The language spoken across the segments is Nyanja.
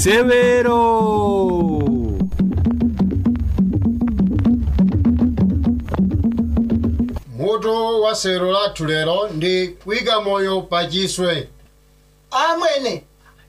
severo mutu wa sero lathu lero ndi kuyika moyo pachiswe amwene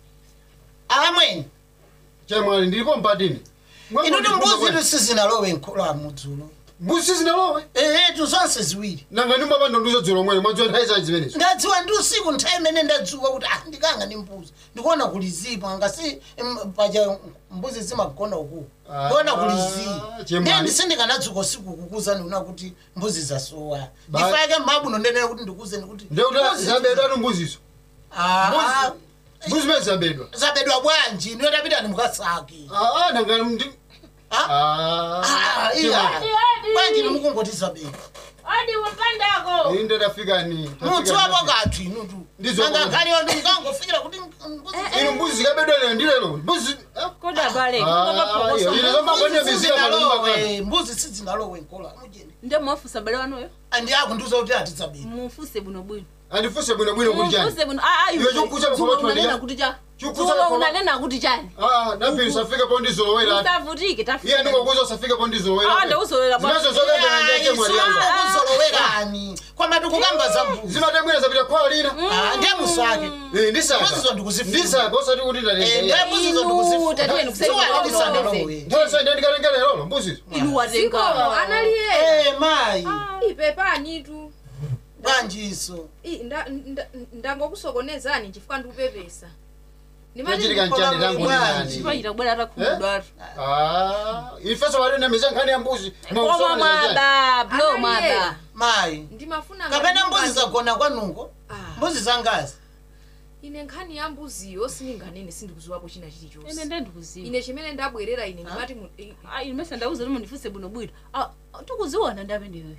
amwene chemwali ndilipo mpatini inuti mbuzi tusizinalowe nkhola mudzulo mbuzi sizinalowe ehetu zonse ziwiri nanga ndimbapanda nduzo dzulo mwene mwadziwa nthawi za zimenezo ndadziwa ndi usiku nthawi imene ndadziwa kuti ah ndikanga ndi mbuzi ndikuona kulizipa ngasi mm, paja mbuzi zimagona uku Ah, ndikuona kulizipa chemwali. ndiye ndisindikanadzuka usiku kukuza ndiuna kuti mbuzi zasowa Ba- ndifake mabuno ndenene kuti ndikuzeni kuti ndekuti mbuzi- zabedwa mbuzizo Ah, Mbuzi- mbuzi zimene zabedwa zabedwa bwanji ndiyo tapita ndimukasaki Ah, ah, nanga ndi Ah? Ah, Ah, iya. chemwali. bwanji ndimukungoti zabedwa odi upandako inde tafikani mutsi wapo kathu inutu Ndizo- nanga khaliyo ndikangofikira kuti mbuzi ino mbuzi zikabedwa lero ndi lero mbuzi ah, koda pale Ah, kungopa iyo, ine zomakwene Mbuzi biziya malumba kani sizingalowe, mbuzi sizingalowe nkola mujeni nde mwafusa bale wanuyo andi akundiuza kuti atidzabedwa mufuse buno bwino andifuse bwino bwino kuti chani mufuse buno ah ayo Iwe chokucha bukoma twani unanena ya? kuti cha Chokucha Dzulo bukoma- unanena kuti chani Ah, napiri usafike po ndizolowera usavutike iye ndingokuza usafike po ndizolowera Ah, ndikuzolowera bwa- zimezo zokambera ndiye chemwali yanga kuzolowerani kwama tikukamba za mbuzi zimatemwera zapita kwa lina Ah, ndiye musake Eh, ndisaka Mbuzizo ndikuzifuna. ndisaka usati kuti Eh, ndalenga ndiye mbuzizo Inu, tatiyeni kusema ndikuzifuna kuti ndisangalowe nthawi sa ndiye ndikatenga lero mbuzizo inu watenga Zikomo analiye Eh, mayi ipepanitu bwanjiso ndangokusokonezani chifukwa ndikupepesa Chachitika nchani tangu Bwanji. ndinani chipachita kubwera atakhumudwatu Ah, ifeso wali namiza nkhani ya mbuzi koma mwaba blo Analiye. mwaba mayi ndimafuna kapena ngati mbuzi mbuzi- zagona kwanuko Ah, mbuzi zangazi ine nkhani ya mbuziyo sindinganene sindikuziwapo china ine chilichonse nde ndikuziwa ine chimene ndabwerera ine ndimati mu- i- Ah, ine mesa ndauza limo ndifuse buno bwino Ah, tikuziona ndape ndiweyo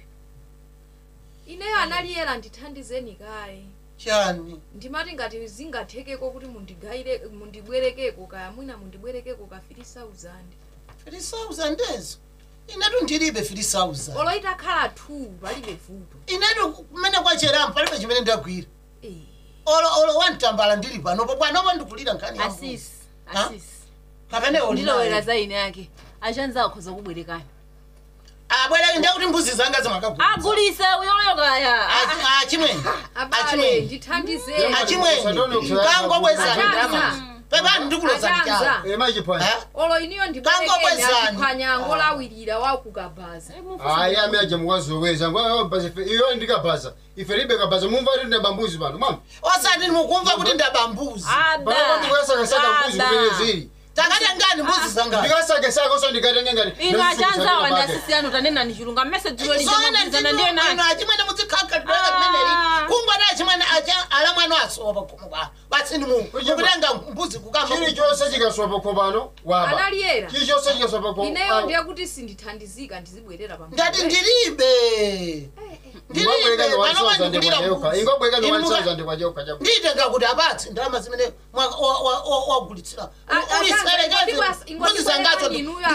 ineyo analiyera ndithandizeni kaye chani ndimati ngati zingathekeko kuti mundigayire mundibwerekeko kaya mwina mundibwerekeko ka 3000 filisauza ndezo inetu ndilibe filisauza olo itakhala 2 palibe vuto inetu kumene kwacheramu palibe chimene ndagwira Eh, olo olo wantambala ndili panopo bwanopo ndikulira nkhani ya mbuzi. asisi Ha? asisi kapene ndilowera olinayo za ine yake achanza akhoza kubwerekani abwera ndekuti mbuzi zanga zimakagula agulise uyoyo kaya achimwene abale achimwene ndithandizeni achimwene kangobwezani Achanza. ndamazi pepani ndikuloza Achanza. ndichani emachiphwanya olo iniyo Kangobwezani. ndibwerekeniachiphwanyango lawirira wakukabaza ayi ameaje mukazoweza iyo ndikabaza ife libe kabaza mumva kuti ndabambuzi pano mama osati mukumva kuti ndabambuzi panopo ndikasakasaka mbuzi kumene zili takatengani mbuzi zanga ndikasakasaka oso ndikatenga ngati inu achanzawa ndi asisi anu tanena ni chilunga mmese dzulo lijamalizana ndiye nani achimwene muzikhakhalibweka limeneli Ah. kungwati achimwene ala mwana asowa pakhomo kwa batsini mu mukutenga mbuzi kukamba chilichonse chikaswa pano waba analiyera chilichonse chikaswa ineyo ndiye kuti sindithandizika ndizibwerera pa ndati ndilibe ndilibe panopa ndikulira mbuzi ingobwekani Inu muka- 1000 kwachoka chabu nditenga kuti apatse ndalama zimene mwa- wa- wa- wa- wagulitsira uliserekeze mbuzi zangazo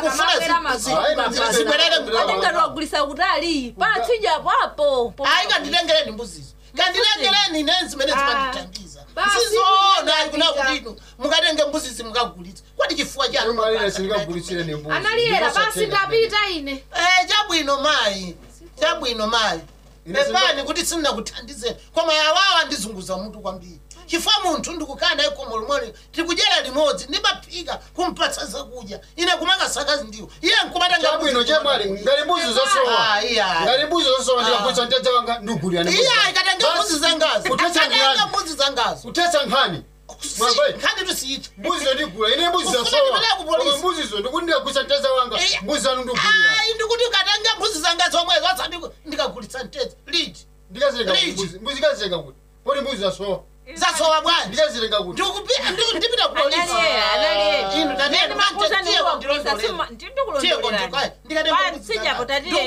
ndikufuna atengati wagulisa kutali patsija papo ayi kanditengereni mbuzizo kandilengereni ne zimene zimanditangiza Basi, sizona ndipita. kuna kutino mukatenge mbuzizi mukagulitsa kwati chifuwa chanu malire sindikagulitsire ni mbuzi analiyera basi ndapita ine Eh, chabwino mayi chabwino mayi Ine singa- pepani kuti sindinakuthandizeni koma yawawa ndizunguza mutu kwambiri chifukwa munthu ndikukhala naye khomo limodzi tikudyera limodzi ndimaphika kumpatsa zakudya ine kumakasakazi ndiwo iye nkumatenga chabwino chemwali ngati mbuzi zosowa Ah, iya. ngati mbuzi zosowa ndikagulitsa mteja wanga ndugulira ni iye ayikatenga mbuzi zangazi Kuthetsa akatenga nkhani. mbuzi zangazi kuthetsa nkhani Mwambayi. nkhani tusiyitha mbuzizo ndigula ine mbuzi Ufuna zosowa ndipeleke ku polisi. koma mbuzizo ndikuti ndikagulitsa mteja wanga Iya. mbuzi zanu ndugulira ayi ndikuti ukatenga mbuzi zangazi omwe zasati ndikagulitsa mtedza liti ndikazilenga Liji. mbuzi mbuzi kazilenga kuti poti mbuzi zasowa zasowa bwanji ndikazilenga kuti ndikupi- ndi- ndipita ku polisi analiyera analiyera inu tatiyeni makuza tiye kundilondolera ndikulondolera patsijapo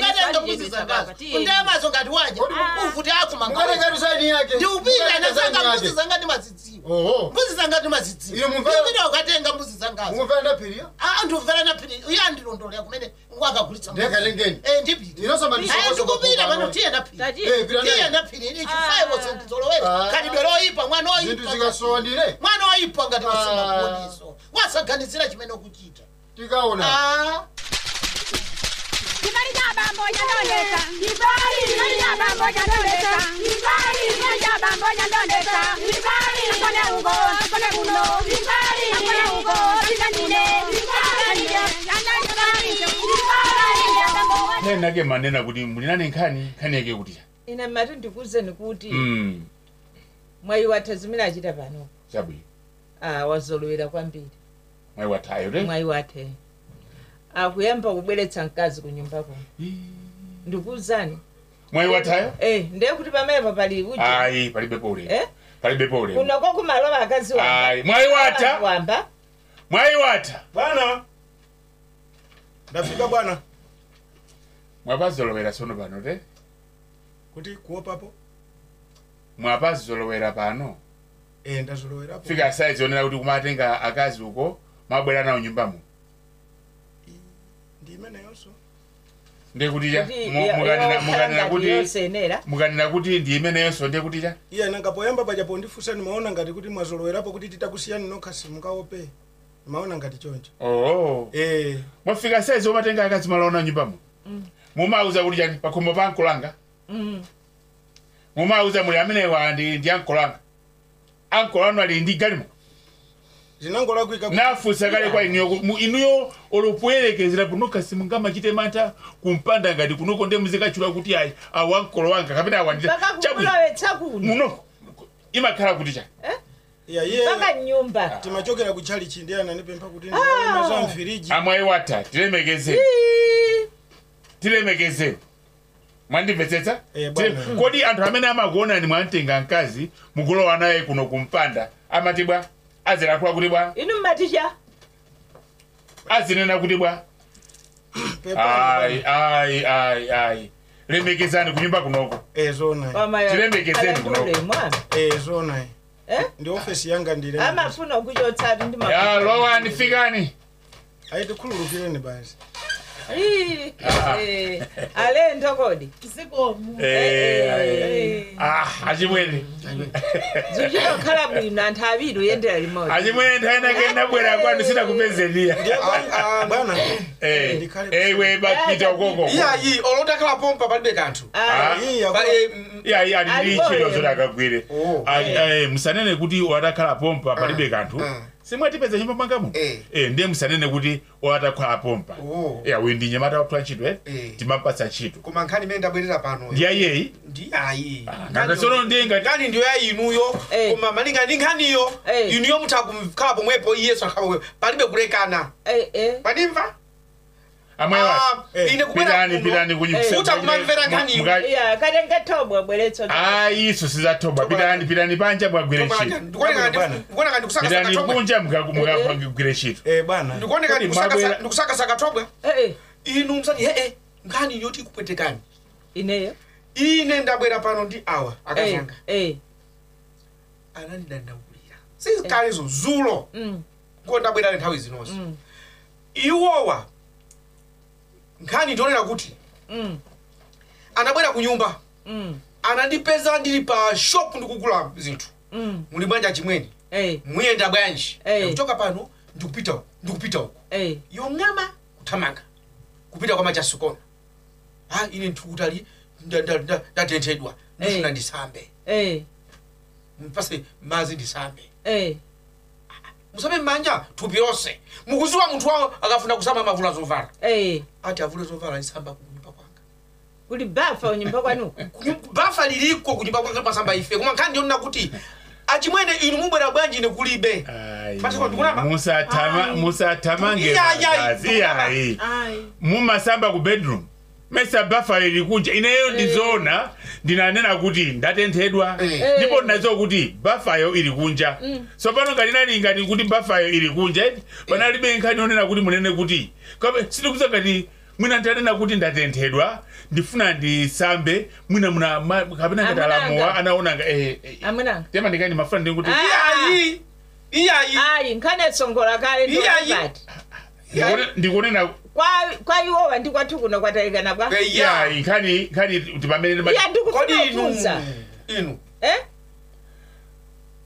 ndiyamazo ngati waja uvuti akuma mukatengati saini yake ndiupita Mukatengati inasanga saini mbuzi yake. zanga ndimazidziwa oho mbuzi zanga ndimazidziwa Ine mumvera- ndipita ukatenga mbuzi zangazo mumvera ndapirira ndimvera napiri uye andilondolera kumene wakagulitsa mbuzi. ndekatengeni Eh, ndipita inosamba Ayi, ndikupita pano tiye napiri Eh, pita tiye naye. napiri ichi 5 Ah. ndizolowera kalidwe loyipa mwana zinthu oyipa zikasowa ndine mwana oyipa ngati wasingakuoniso wasaganizira chimene ukuchita tikaona Ah, Kibali cha bambo nyandondeka. Kibali kibali cha bambo nyandondeka. Kibali kibali cha bambo nyandondeka. Kibali nakone ugo, nakone kuno. Kibali nakone ugo, sindanine. Kibali nyandondeka. Kibali ya bambo. ne nake manena kuti mulinane nkhani nkhani yake kuti ine mati ndikuzeni kuti mm mwayi watha zimene achita pano chabwino ah, wazolowera kwambiri mwayi wathayo te mwayi wathe akuyamba kubweretsa mkazi ku nyumba kuno ndikuwuzani mwayi wathayo eh ndiye kuti pamenepo pali uja ayi palibepo ulemu eh palibepo ulemu kunoko kumalowa akazi wamba ayi mwayi watha wamba mwayi watha bwana ndafika bwana mwapazolowera sono pano te kuti kuopapo mwapazolowera pano e ndazolowerapo fika saizi onera kuti kumatenga akazi uko mwabwera nawo nyumbamo ndi imeneyonso ndiye kutija kuti mukanena kuti yosenera mukanena kuti ndi imeneyonso ndiye kutija iye nangapoyamba pajapo ndifunsa nimaona ngati kuti mwazolowerapo kuti titakusiyani nokha simungaope nimaona ngati choncho oo e mwafika saizi omatenga akazi malaona nyumbamo mumauza kuti chani pakhombo pa ankolanga Mm. mumauza muli amenewa ndi ndi ankolanga ankolano ali ndi galimo zinangolakwika kuti- nafunsa kale kwa inuyo ku- mu- inuyo olopwerekezera punokha simungamachite mantha kumpanda ngati kunoko nde muzikachula kuti ayi awa ankolo wanga kapena awandira mpaka chabwino kumulowetsa kuno muno imakhala kuti chani iya iye mpaka nyumba timachokera kuchali chindi anandipempha kuti ndiyalemaza mfiriji amwayi watha tilemekezeni tilemekezeni mwandimvetsetsa Eh, Tile- bwana. kodi anthu amene amakuonani mwamtenga mkazi mukulowa naye kuno kumpanda amati bwa azilankhula kuti bwa inu mmaticha azinena kuti bwa ayi ayi ayi ayi lemekezani kunyumba kunoko zona Tilemekezeni kuno. mwana e zona eh ndi ofesi yanga ndile amafuna ukuchotsati ndi ya lowani fikani ayitikhululukireni basi Ii, eh, alendo kodi Eh, ayi. Ah, achimwene zuchinokhala bwino anthu awiri uyendera limodzi achimwene nthawi nake ndabwera kwanu sinakupezeniya ndiye bwana- bwana Eh, ndikhale ewe bapita ukoko iyayi olotakhala pompa palibe kanthu Ah, Iya, Pa- kwa- eh, mm, iyayi ali ndi Alipo ntchito eno. zoti akagwire Oh. Ali- eh, musanene kuti watakhala pompa palibe kanthu ah. simwatipeza nyumba mwangamu Eh. Eh, ndiye musanene kuti watakhala pompa Oh. ya uyu ndi nyamata wapha ntchito eh? Eh. timapatsa ntchito koma nkhani imene ndabwerera pano ndi ayeyi ndiyayi ngakasono ndiye ngati nkhani ndiyo ya inuyo Eh. koma malinga ndi nkhaniyo Eh. inuyo mutha kumkhala pomwepo iyeso akhala pomwepo palibe kulekana eh, eh. mwanimva amwayi wati Ah, Eh, ine kubwera pitani kuno, pitani kunyumba Uta kumamvera nkhaniyo. iya katenge thobwa bweretso ayi iso sizathoba pitani pitani panja mwagwire ntchito ndikuoneka Bwana. ndikusakasaka pitani thobwa kunja mukagwire ntchito Eh, bwana ndikuoneka Kodi mwabwera- ndikusakasaka thobwa Eh, eh, inu msati ee nkhani yoti ikupwetekani ineyo ine ndabwera pano ndi awa Eh, akazanga eh, anandidandaulira sizikalezo zulo mm, ngo ndabwera nthawi zinonso mm, iwowa nkhani ndionera kuti mm, anabwera ku nyumba mm, anandipeza ndili pa shop ndikugula zinthu mm, muli bwanja chimweni eh, muyenda bwanji Eh. kuchoka pano ndikupita uku ndikupita uku eh, yong'ama kuthamanga kupita kwa machasukona ha ine nthukutali ndatenthedwa ndifuna Eh. ndisambe eh, mpase mazi ndisambe eh. musambe mmanja thupi lonse mukuziwa munthu wawo akafuna kusamba mavula zovala Eh, ati avule zovala ndisamba kunyumba kwanga kuli bafa unyumba kwanuko Kunyu- bafa liliko kunyumba kwanga pasamba ife koma nkhani ndionena kuti achimwene inu mubwera bwanji ine kulibe Ayi, Basi ndikunama? musatama- musatamange Iya, iya, magazi ndikunama. iyayi ayi mumasamba ku bedroom mesa bafa lili kunja ineyo ndizona ndinanena kuti ndatenthedwa Eh. ndipo ndinaziwa kuti bafayo ili kunja so pano ngati nali ngati kuti bafayo ili kunja eti panalibe nkhani yonena kuti munene kuti kabe sindikuza ngati mwina ntanena kuti ndatenthedwa ndifuna ndisambe mwina muna ma- kapena ngati Amunanga. alamuwa anaonanga eh, eh, amwenanga tema ndikani mafuna ndikuti Ah. iyayi iyayi ayi nkhani etsongola kale Iya, iya. ndobati ndikone- ndikunena kwa iwowa ndi kwathu kuno kwatalikana bwa Eh, ya iya nkhani nkhani kuti pamene iya kodi ndikufuna inu kufunsa inu eh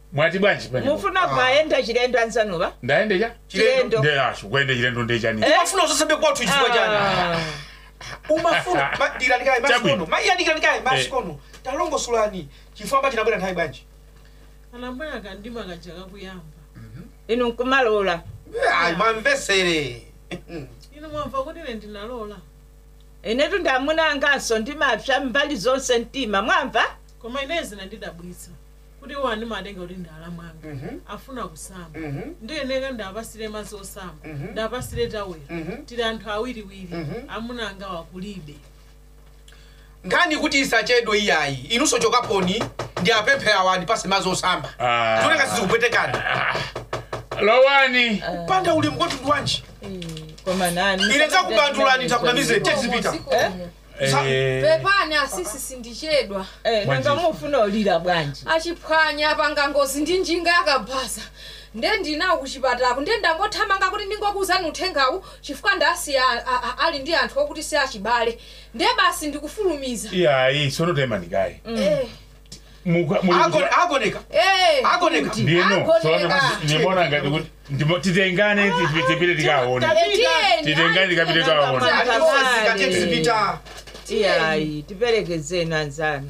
mwati bwanji pene mufuna kwayenda chilendo ansanuba ndayendecha chilendo nde ashu kwende chilendo ndechani umafuna usasambe kwathu chifukwa chani Ah. umafuna diranikaye Chabwino. masikono maiyandikiranikaye masikono talongosolani chifamba chinabwera nthawi bwanji anabwera kandima kaja kakuyamba inu nkumalola ayi mwamvesere ino mwamva kuti ine ndinalola inetu ndamunanganso ndimapsa mbali zonse mtima mwamva koma inezi nandidabwitsa kuti iwo andimatenga kuti ndala mwanga Mhm. afuna kusamba Mhm. ndiyeneka ndapasire madzi osamba Mhm. ndapasire tawera Mhm. tili anthu awiriwiri Mhm. amunanga wakulibe nkhani kuti isachedwe iyayi inunso chokaponi ndi apemphe awa andipase madzi osamba Ah. zioneka sizikupwetekana lowani panda ulemu kwathu wanji koma nani ine ndzakubandulani ntakunamize tezipita Eh, pepani asisi sindichedwa Eh, nanga mufuna olira bwanji achiphwanya apanga ngozi ndi njinga yakabhaza nde ndinawo kuchipatako nde ndangothamanga kuti ndingokuuzani uthengawu chifukwa ndasiya a- a- ali ndi anthu okuti si achibale nde basi ndikufulumiza iyayi sonotemanikayi Eh, agoneka eh, agoneka kuti ndino agoneka. ndimona ngati kuti ndimo- titengane ti- tipite tikaone Eh, tiyeni, titengane tikapite kaone andisazika tezipita iyayi tiperekezeni anzanu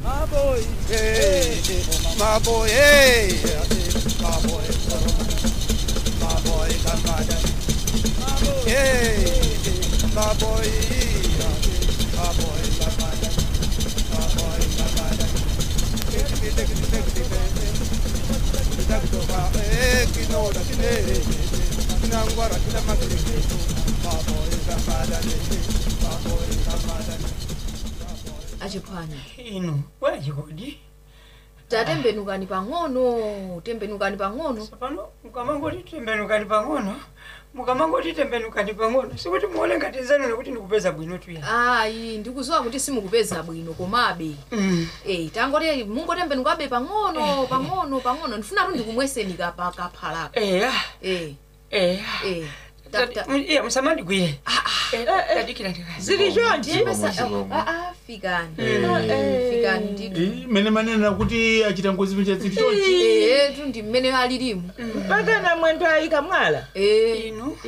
achiphwanya inu wachikodi tatembenukani pang'ono tembenukani pang'ono pano mukamangoti tembenukani pang'ono mukamangoti tembenukani pang'ono sikuti muone ngati nzanu nekuti ndikupeza bwino tuya ayi ndikuziwa kuti simukupeza bwino komabe eh tangoti mungotembenukabe pang'ono pang'ono pang'ono ndifuna tu ndikumweseni kapa kaphalako eya eh eya eh Ta- ta- iya musamandigwire tadikira ndikazi zili chonchi Ndiyembesa- Chikomo, ah, ah, fikani fikani ndi mene manena kuti achita ngozi picha zili chonchi eh tu ndi mmene alilimu mpaka na mwendo ayika mwala eh inu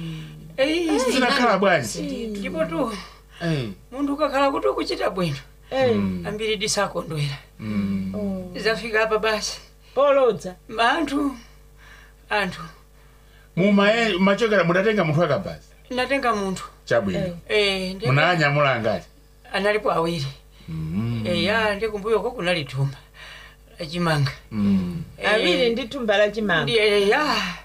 Eh, zinakhala bwanji ndipo tu Eh, munthu ukakhala kuti ukuchita bwino Eh, ambiri disakondwera mm. zafika apa basi polodza anthu anthu mumaye machokera mudatenga munthu akabhazi ndatenga munthu chabwino eh, ndi- munanyamula ngati analipo awiri Mm. eya ndi kumbuyoko kunali thumba lachimanga Mm. awiri ndi thumba la chimanga ndi eya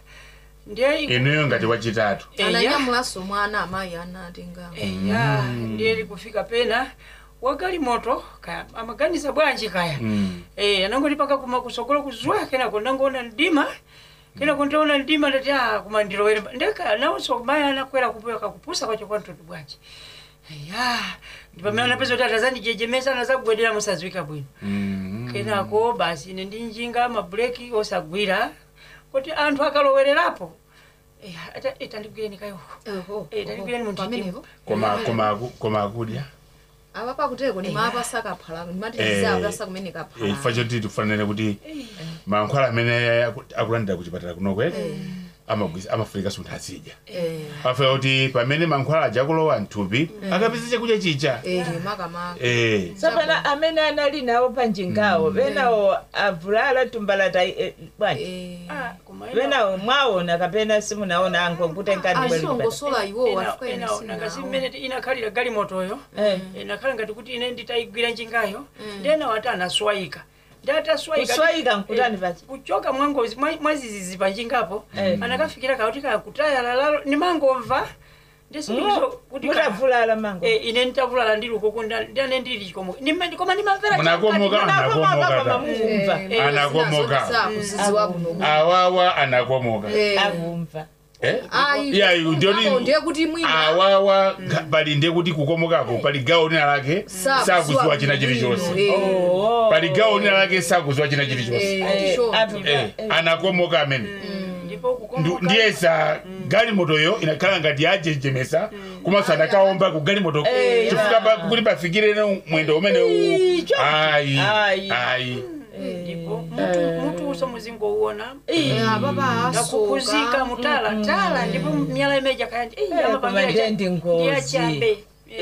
ndiye inuyo ngati wachitatu eya ananyamulanso mwana amayi anatenga eya ndiye likufika pena wagali moto kaya amaganiza bwanji kaya Mm. eh anangoti paka kuma kusokolo kuzwa kenako ndangoona mdima kenako ndaona mdima ndati ah kuma ndilowere ndeka nawonso maya anakwera kupoya kakupusa kwacho kwa mtoto bwanji eya ndipamene anapeza kuti atazandijejemesa anazagwedera musadziwika bwino Mm. kenako basi ine ndi njinga mabuleki osagwira kuti anthu akalowererapo eh, ata- itandigwireni kayoko oho Eh, taligwireni munthu pamenepo koma koma aku- koma akudya apa pakuteko ni mapa sakaphala Eh, nimatizizawo sakumene Eh, kaphala chifukwa choti tikufanire kuti mankhwala amene aku- akulandira kuchipatala kunoko amagwisa amafunika sunthu azidya eh afika kuti pamene mankhwala aja akulowa mthupi akapeza chakudya chicha eh makamaka Eh, sapana amene anali nawo panjingawo benawo avulala thumba la tai eh, bwanji eh Ah, koma ena- benawo mwaona kapena simunaona ango nkutengani bwelibata azilongosola iwo ena- afika ena- nangasi mmene ti- inakhalira gali motoyo Eh. inakhala ngati kuti ine nditayigwira njingayo ndena wati anaswayika ndataswayika kuswayika nkutani pachi kuchoka mwangozi mwa- mwazizizi panjingapo Eh. anakafikira kauti kakutaya lalalo nimangomva ndisikuizo kuti ka- mutavulala mango Eh, ine nditavulala ndili ukoko ndane ndili chikomo Nima- koma ndimamvera munakomoka anakomoka kama ta mumva Anakomoka. sakuziziwa kuno awawa anakomoka eh akumva Eh? ayi Iya, iyu ndioni- Apo ndiye kuti mwina awawa nga- pali ndiye kuti kukomokako pali gawo lina lake Sakuziwa sakuziwa china bwino, chilichonse eh. Oh. pali gawo lina lake sakuziwa china chilichonse Eh, Eh, ndicho. apo- Eh, anakomoka amene ndipo Ndu- kukomoka ndiyesa galimotoyo inakhala ngati yajejemesa komanso anakaomba ku galimoto Eh, chifukwa pa- kuti pafikire no mwendo umene Ii, u choncho. ayi Ayi. ayi ndipo mutu mutu uso muzingouona papa nakukuzika mutala tala ndipo miyala imeja kayandi koma ndendi ngozi. ndiyachabe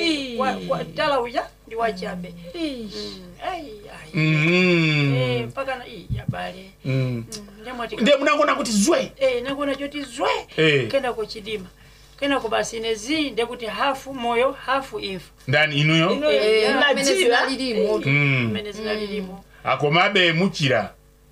tala uja ndi wachabe Mm, ai, ai. Mhm. Eh, mpaka na ii, yabale Mm. Mm, ndemwati ndiye munangona kuti zwe Eh, nakona choti zwe Eh. kenda kuchidima kenda kubasi nezi ndekuti hafu moyo hafu imfa ndani inuyo Eh, Nadziwa. Mm. mmene zinalilimo akomabe muchira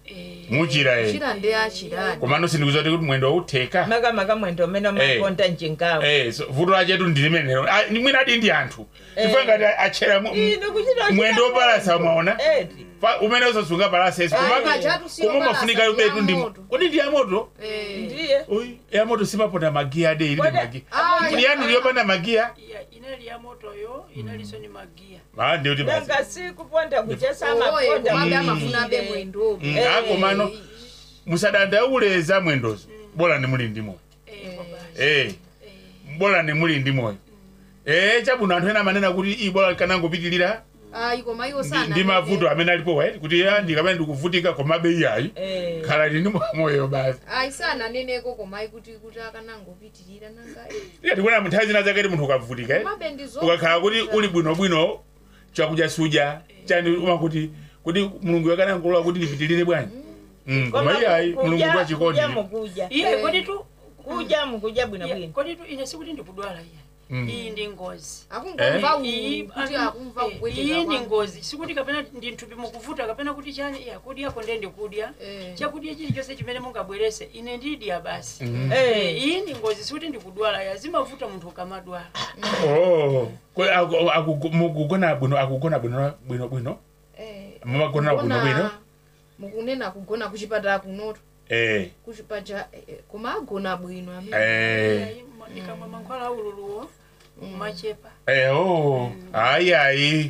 muchira e chira ndi achirani komano sindikuza kuti mwendo wautheka makamaka mwendo umene umakonda njingawo Eh, so vuto lachetu ndilimenero mwina adi ndi anthu chifukwa ngati achera mu- mwendo wopalasa mwaona Fa- umene usasunga palasa esi Ayi, pajatu sio koma palasa, mafunika ndi yubetu ndi yamoto. kodi ndi yamoto ndiye Oyi, yamoto simaponda magiya ade ilibe Kodi- magiya Ah, kuti yanu liyopanda magiya Ya, inali ya motoyo inaliso ni magia Ah, ndiyo kuti basi nanga sikuponda kuchesa oye amaponda kumabe Mm. amafuna be mwendo Mm, akomano musadandauleza mwendozo bola ni muli ndi moyo Eh, baba. Eh, bola ni muli ndi moyo Eh, chabwino anthu ena amanena kuti i bola kanangopitilira ayi koma iwo ndi- sana ndi mavuto amene alipo waiti kuti ya ndikamene ndikuvutika komabe iyayi Eh. khala ndi moyo basi ayi sana neneko koma ayi kuti kuti akanangopitirira nanga iya tikuona munthawi zina zakati munthu ukavutika eh? komabe ndi zo ukakhala kuti uli bwinobwino chakudya suja chani umakuti kuti mulungu yakanangolola kuti lipitilire bwanji Mm, koma iyayi mulungu kwa chikondi kudya mukudya iye kodi tu kudya mukudya bwino ya, bwino kodi tu ine sikuti ndikudwala iya Mm. iyi ndi ngozi akungomva iyi uwu kuti akumva eh, kupweteka iyi ndi kwake. ngozi sikuti kapena ndi nthupi mukuvuta kapena kuti chani iya kudyako nde ndikudya Eh. chakudya chilichonse chimene mungabwerese ine ndidya basi Mm. Eh, iyi ndi ngozi sikuti ndikudwala ya zimavuta munthu ukamadwala Oh, kwe- aku- aku- mukugona bwino akugona bwino bwino bwino Eh, mumagona bwino kugona- bwino mukunena kugona kuchipatala kunoto eh kuchipacha koma agona bwino amene eh ndikamwa mankhwala aululuwo machepa eh oh ayi ayi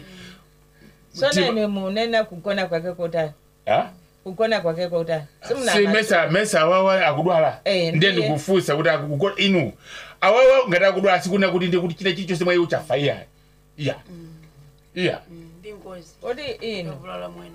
sona ine munena kugona kwake kotani ah kugona kwake kotani si mesa mesa awawa akudwala Eh, ndiye ndiye. ndikufunsa kuti akugona inu awawa ngati akudwala sikuna kuti ndiye kuti china chilichonse mwa iwo chafa iya iya iya ndi ngozi kodi inu kavulala mwendo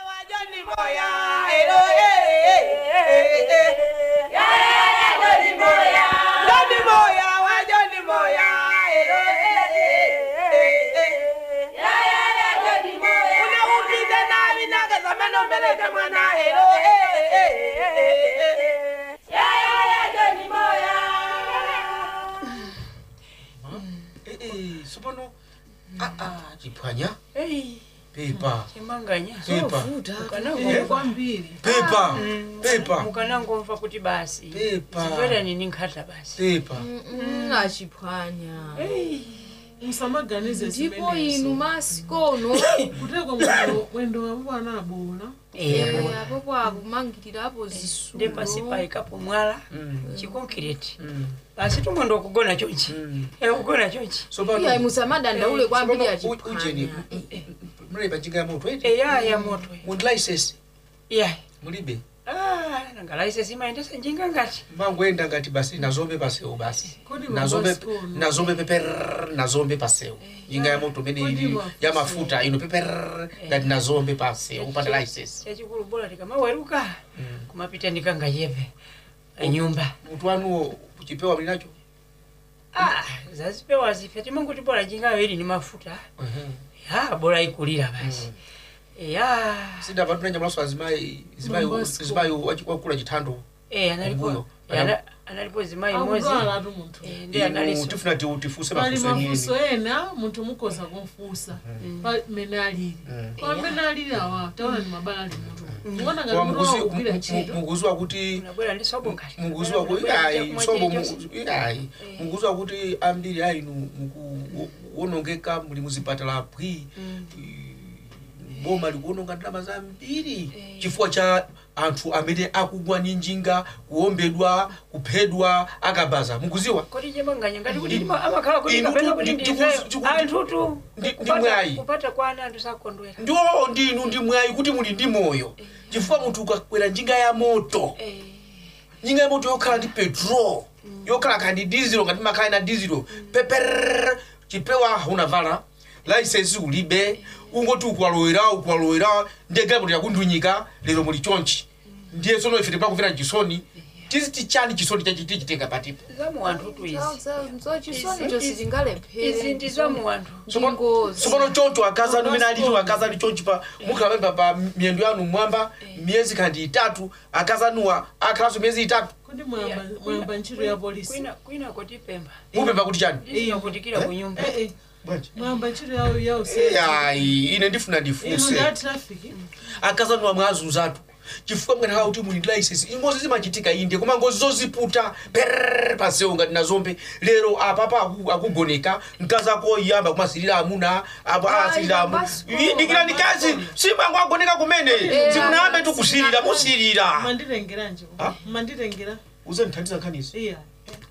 sopano aa chiphwanya Ei, pepa chimanganya pepa mukanangomva kwambiri pepa pepa mukanangomva kuti basi Pepa. zibwerani ni nkhata basi pepa Mm, achiphwanya musamaganize ndipo inu masikono kuteko mwendo mwendo wamubwana abola apopo akumangirirapo zisulo ndi pasi paikapo mwala chikonkireti basi tumwendo wakugona chonchi kugona chonchi iyayi musamadandaule kwambiri ujeni achiphwanya muli panjinga ya moto eti eya ya moto muli license iya mulibe nanga laisesi imayendesa njinga ngati mangoenda ngati basi nazombe paseu basi Kodi nazombe mabasikono? nazombe peper nazombe paseu njinga ya moto imene ili Kodi ya mafuta ino peper ngati nazombe paseu upata license chachikulu bola tikamaweruka kumapita ndikangayepe nyumba mutu wanuwo chipewa muli nacho Ah, zazipewa zife timanguti bola jingayo ili ni mafuta ya bola ikulira basi ya sida vantu nanyamulaso azimayi zimayi Mabasiko. zimayi wachi- wakula chithando eh analipo Mbuyo. eh, ana- analipo zimayi mozi akudwala atu munthu Eh, ndi inu analiso tifuna ti- tifuse pali mafuso mafuso enini ena munthu mukhoza kumfunsa pamene alili pamene alili awa taona ni mabala ali mutu muona ngati Koma mutu mukuzi- wakugwira mu- ntchito mu- mukuziwa kuti unabwera ndi sobo ngati mukuziwa kuti Unabwera ayi ndi sobo chakumwa chilichonse. ayi mukuziwa kuti ambiri ainu mukuwonongeka muli muzipatala bwi boma likuwononga ndalama zambiri chifukwa cha anthu amene akugwa ni njinga kuombedwa kuphedwa akabaza mukuziwa kodi chimanganya ngati kuti ndima- amakhala kuti Inu kapena tu- kuti ndi- ndife tiku- tiku- anthutu ndi- ndi kupata- mwayi. kupata kwana anthu sakondwera ndo ndinu ndi mwayi kuti muli ndi moyo chifukwa munthu ukakwera njinga ya moto Eh, njinga ya moto yokhala ndi petrol yokhala kandi dizelo ngati makhala na dizelo peper chipewa unavala license ulibe ungoti ukwalowera ukwalowera ndiye galimoto yakundiunyika lero muli chonchi ndiye sono ife tipakumvera chisoni tiziti chani chisoni chachitichitenga patipo zamu wanthu tu izi chisoni cho izi sitingalephere ndi zamu wanthu tsopano choncho akaza numene aliti akaza ali chonchi pa mukhalamemba pa miyendo yanu mwamba miyezi kandi itatu akazanuwa akhalanso miyezi itatu kuti mwayamba mwayamba ntchito ya polisi kwina kwina kotipemba mupemba kuti chani ndinokutikira ku nyumba Eh, eh. mwayamba ntchito ya ya useni ayi ine ndifuna ino ndifuse ya trafiki akazanuwa mwazunzatu chifukwa mkanakhala kuti muli ndi license ngozi zimachitika inde koma ngozi zoziputa perere pansewu ngati nazombe lero apapa aku- akugoneka mkazi ako iyamba kumasirira amuna apo asirira amuna basi- dikirani kazi simango agoneka kumene simunayambe tikusirira musirira manditengeranji Ah? manditengera uzandithandiza nkhanizo iya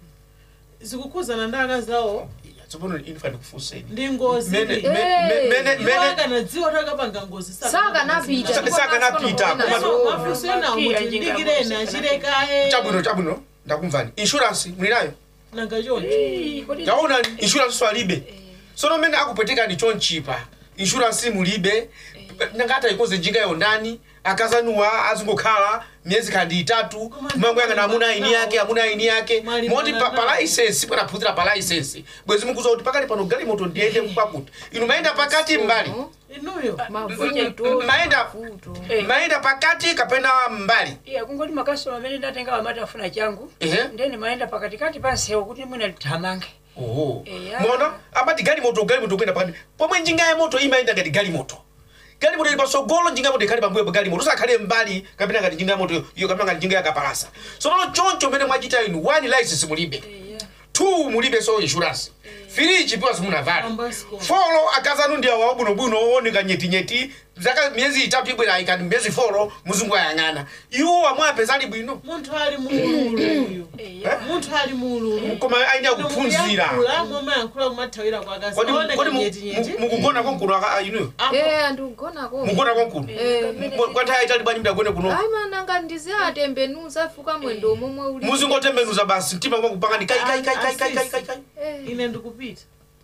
zikukhuzana ndi akazi awo tsopano infa ndikufuseni ndi ngozi mene iyi. mene- mene Iwo mene akanadziwa kuti akapanga ngozi sakanapita Sa- sakanapita, koma- mafunso ena muti ndikireni achilekaye chabwino chabwino ndakumvani insurance muli nayo nanga chonchi taona insurance so alibe sono mmene akupwetekani chonchipa insurance mulibe nangati ayikoze njinga yo ndani akazanuwa azingokhala miyezi kandi itatu mango yang'ana amuna aini yake amuna aini yake Mali moti pa, mwana pa license bwanaphunzira pa license bwezi mukuza kuti pakali pano galimoto ndiyende kwakuti inu mayenda pakati mbali inuyo mavuto maenda maenda pakati kapena mbali iya kungoti makasitoma amene ndatenga amati afuna changu ehe ndeni mayenda pakatikati pa nsewu kuti mwina lithamange oho Eya. mona amati galimoto galimoto kwenda pakati pomwe njinga ya moto imayenda ngati galimoto galimoto ili pasogolo njinga ya moto ikhale pambuyo pa galimoto usakhale mbali kapena ngati njinga ya moto iyo kapena ngati njinga ya kapalasa sono choncho mmene mwachita inu one license mulibe two mulibe so insurance three chipiwa simunavali Ambasco. folo akazanu ndi awa bunobuno ooneka nyetinyeti zaka miyezi itatu ibwera ayikani miyezi folo muzungu ayang'ana iwo amwe apeza ali bwino munthu ali muululu uyu munthu ali muululu koma aine akuphunzira momayankhula kumathawira kwa akazi kodi aoneka kodi mu- nyetinyeti mu- mukugona konkuno aka- inuyo eh ndikugonako mugona konkuno kwanthawi itali bwanji mdagone kuno ayi mananga ndize atembenuza fuka mwendo momwe uli muzingotembenuza basi mtima kwangu pangani kai kai kai kai kai kai kai kai Eh, ine ndikupita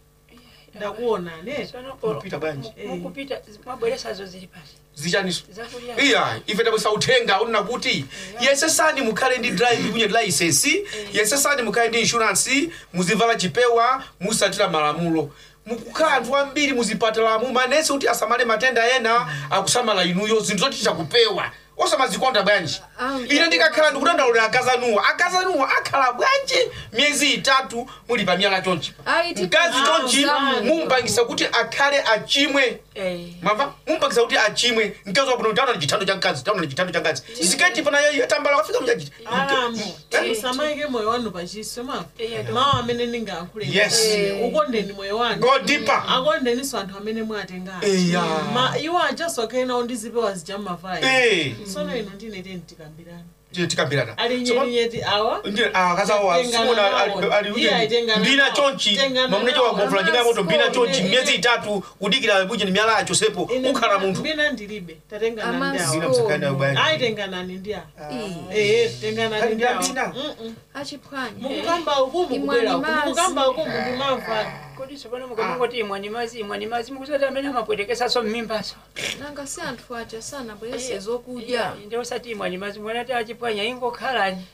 ndakuona ne Mupita bwanji mukupita mwabweresazo zili pasi zichaniso zakulya iya ife tabwesa uthenga unena kuti yesesani mukhale ndi drive kunye license yesesani mukhale ndi insurance muzivala chipewa musatira malamulo mukukhala anthu ambiri muzipatalamu manesi kuti asamale matenda ena akusamala inuyo zinthu zoti tichakupewa osamazikonda bwanji Ah, ine ndikakhala ndikudandaulira akazanuwa akazanuwa akhala bwanji miyezi itatu muli pa miyala chonchi Ayi, tipa- mkazi chonchi Ah, mumpangisa kuti akhale achimwe mwamva mumpangisa kuti achimwe mkazi wabuno taona ni chithando cha mkazi taona ni chithando cha mkazi siketi pana yatambala wafika mjajiti alamu musamaike moyo wanu pachiswe mafu mawu amene ndingayankhule Yes. ukondeni moyo wanu Go deeper. akondeniso anthu amene mwatengana Eya. ma iwo ajasokhena undizipewa zijam'mavayi Eh. sono ino ndinete ndikambirana tikambirana ali nyetinyeti awa akazawa Tengana nawo. Iye aitengana mbina nawo. chonchi Tengana mamunecho nawo. wagomvula njinga ya moto mbina Amasko, chonchi ine- miyezi ine- itatu kudikira buje ni miyala yacho sepo Ine ukhala munthu mbina ndilibe tatengana ndi Amasko. Zina awa msakani ya bwanji. aitenganani ndi awa Ii, ee tenganani ndi Kali mbina. awa Mm-mm. achiphwanya mukukamba uku mukubwera uku Imwani mukukamba uku mukumamva kodi tsopano mukamungoti imwani mazi imwani mazi mukusati amene amapwetekesaso mmimbaso nanga si anthu aja sanabwerese zokudya ndi osati imwani mazi mwanati achipwanya ingokhalani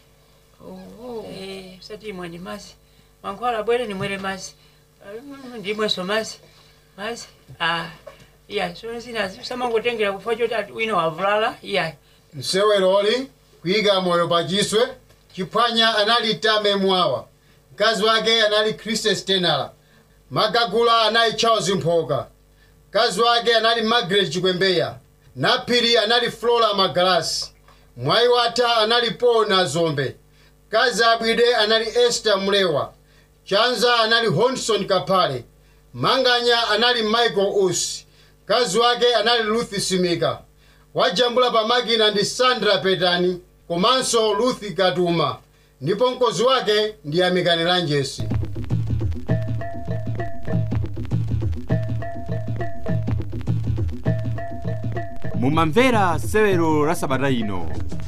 oho Eh, usati imwani mazi mankhwala bwere nimwere mazi Ah, mm, ndimweso mazi mazi ah iya so zinazi usamangotengera kufa choti ati wina wavulala iya mseweroli kuyika moyo pachiswe chiphwanya anali tame mwawa mkazi wake anali kriste stenala magagula anali charles mphoka mkazi wake anali margaret chikwembeya naphiri anali flora magalasi mwayi watha anali paul nazombe mkazi abwide anali esther mlewa chanza anali honson kaphale manganya anali michael usi mkazi wake anali ruth simika wajambula pamakina ndi sandra petani komanso ruth katuma ndipo mkozi wake ndi amikani lanjesi mumamvera sewero la sabata ino